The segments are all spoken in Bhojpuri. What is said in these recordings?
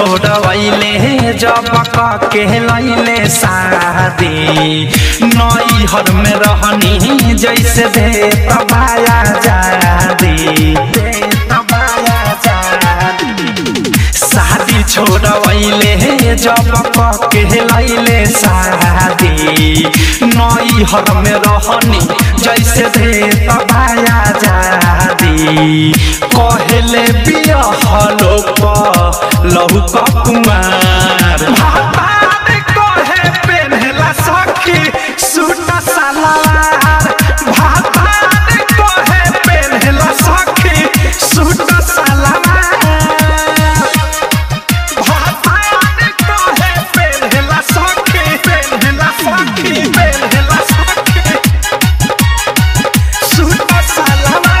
छोड़वैले जब के लैले शादी नई हर में रहनी जैसे दे तबाया जादी दे तबाया जादी शादी छोड़वैले जब के लैले शादी नई हर में रहनी जैसे दे तबाया जादी कहले बियाह लोग लहू कुमार भातार कहे पेन्हला सखी सूट सलवार भातार कहे पेन्हला सखी सूट सलवार भातार कहे पेन्हला सखी पेन्हला सखी पेन्हला सखी सूट सलवार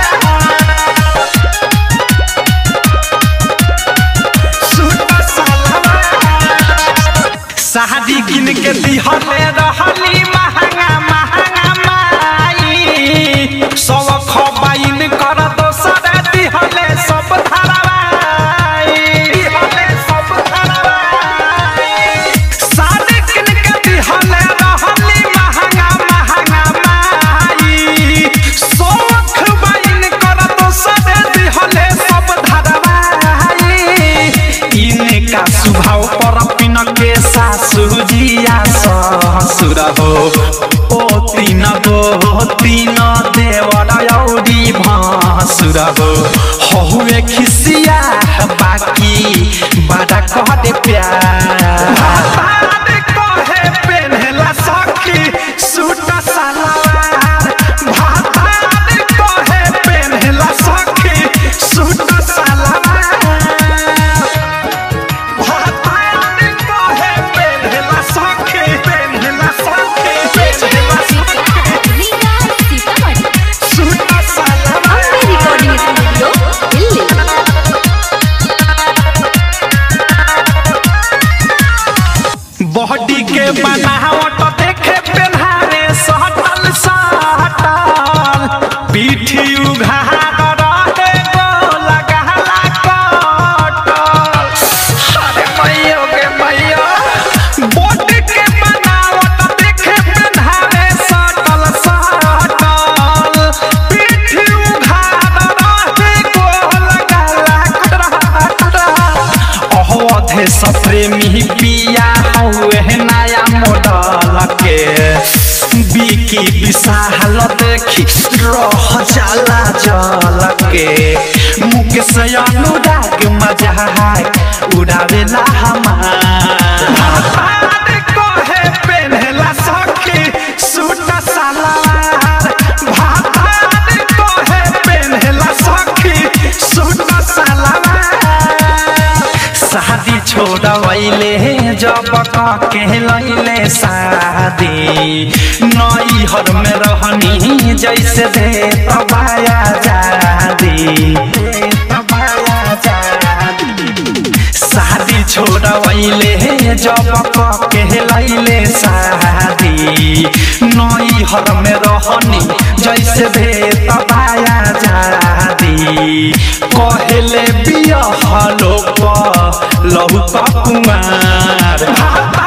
शादी किन के दिहले रहली महंगा महंगा माई सब खबाइन कर दोसर दिहले सब धरवाई दिहले सब धरवाई शादी किन के दिहले रहली महंगा महंगा माई सब खबाइन कर दोसर दिहले सब धरवाई इनका स्वभाव पर पिन के सासु जिया ससुर हो ओ तीन गो तीन देवर औरी भासुर हो हहुए खिसिया बाकी बड़ा कह दे प्यार कहे पेन्हला सखी सूट सलवार भातार कहे पेन्हला सखी सूट सलवार भातार कहे पेन्हला सखी पेन्हला सखी पेन्हला सखी Riga Sitamarhi suit salwar recording studio Delhi body के बनावट देखे पेन्हारे सटल सटल पीठी उघार रहे गोल गहला कटल अरे मैयो के मैयो बॉडी के बनावट देखे पेन्हारे सटल सटल पीठी उघार रहे गोल गहला कटल अहोधे सप्रेमी पिया हौए नया मॉडल के बिकी विशाल देखी रह जाला जल के मुकेश अनुराग मजाक उड़ावेला हमार भातार कहे पेन्हला सखी सूट सलवार भातार कहे पेन्हला सखी सूट सलवार शादी छोड़वैले जब के लैले शादी नई हर में रहनी जैसे दे तबाया जादी दे तबाया जादी शादी छोड़वैले जब के लैले शादी नई हर में रहनी जैसे दे तबाया जादी कहले बियाह लोग लहू कुमार भाता